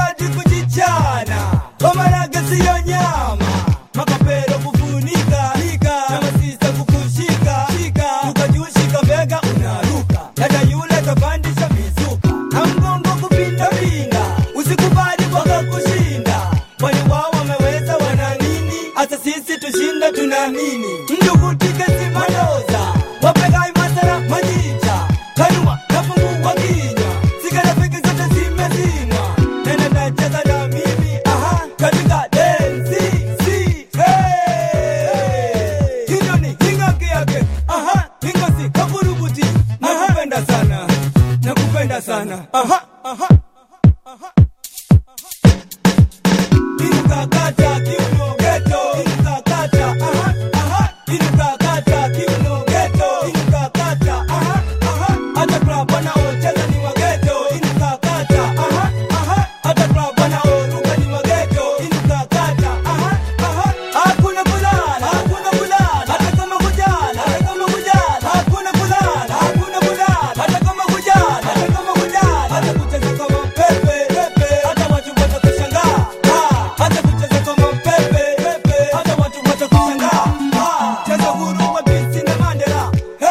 hadi kujichana wamarage siyo nyama makapero kufunika na masisa kukushika ukajushika mbega unaruka dada yule kapandisha mizuka na mgongo kupindapinda usikubali waka kushinda kwani wao wameweza wana nini hata sisi tushinda tunaamini mjukutike simaloza wapegai masara majicha kanuma nafungua kinywa sigarafiki zote zimezimwa nene nacheza na mimi aha katika densi si hey. hilo ni hingaki yake aha hingosi kaburubuti nakupenda sana nakupenda sana aha aha Inukakata kiuno geto Inukakata aha aha Inukakata kiuno geto Inukakata aha aha Hata club wanaocheza ni wa geto Inukakata aha aha Hata club wanaoruka ni wa geto Inukakata aha aha Hakuna kulala hakuna kulala Hata kama kujala hata kama kujala Hakuna kulala hakuna kulala Hata kama kujala hata kama kujala Hata kucheza kama pepe pepe Hata watu watakushangaa Ah, hata kucheza kama pepe pepe hata watu watakushangaa Ah, cheza huru wa bisi na Mandela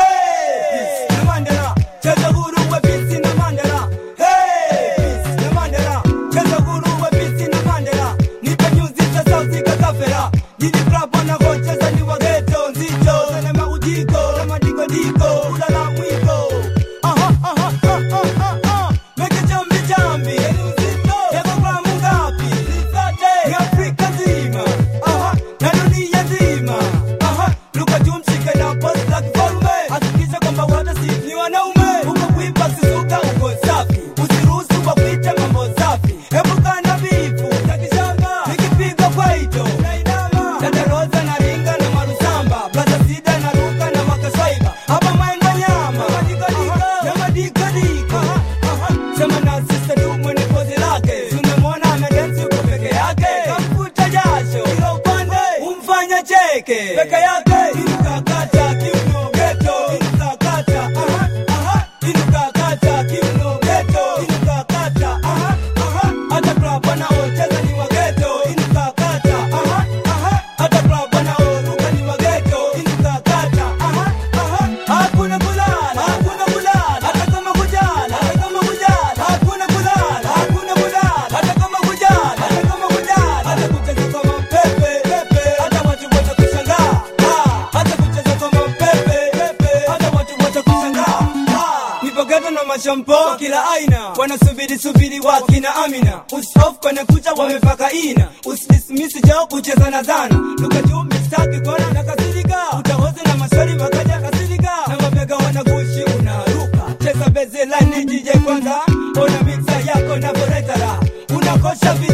hey bisi na Mandela cheza huru wa bisi na Mandela hey bisi na Mandela cheza huru wa bisi na Mandela nipe nyuzi za sauti kakafera jiji club wanakocheza ni wa ghetto nzito sana maujiko na madiko diko ulala mwiko aha aha aha aha aha meke jambi jambi yako gramu ngapi ni Afrika nzima aha na dunia nzima aha luka tumshike na post la kifalme hakikisha kwamba wote si ni wanaume uko kuipa sisuka uko safi usiruhusu wakuite mambo safi epuka na bifu takishamba nikipiga kwaito dada roza na ringa na marusamba blaza sida na ruka na makaswaiba hapa maenga nyama na madikadika sema na sista tu mwenye pozi lake tunamwona amedensi uko peke yake kamfuta jasho kila upande umfanya cheke peke yake inukakata kiuno geto inukakata aha aha inukakata kiuno geto inukakata aha aha hata club wanaocheza ni wa geto inukakata aha aha hata club wanaoruka ni wa geto inukakata aha aha hakuna kulala hakuna kulala hata kama kujala hata kama kujala hakuna kulala hakuna kulala hata kama kujala hata kama kujala hata kucheza kama pepe pepe hata watu watakushangaa Ah, hata kucheza kama pepe pepe hata watu watakushangaa Ah, nipo ghetto na mashampo kila aina wanasubiri subiri wakina amina usof kwenye kucha wamepaka ina usidismisi jao kucheza na zana luka juu mistaki kona na kasirika utahoze na maswali makaja kasirika na mabega wanagushi unaruka cheza beze lani DJ kwanza ona mixa yako na boretara unakosha vile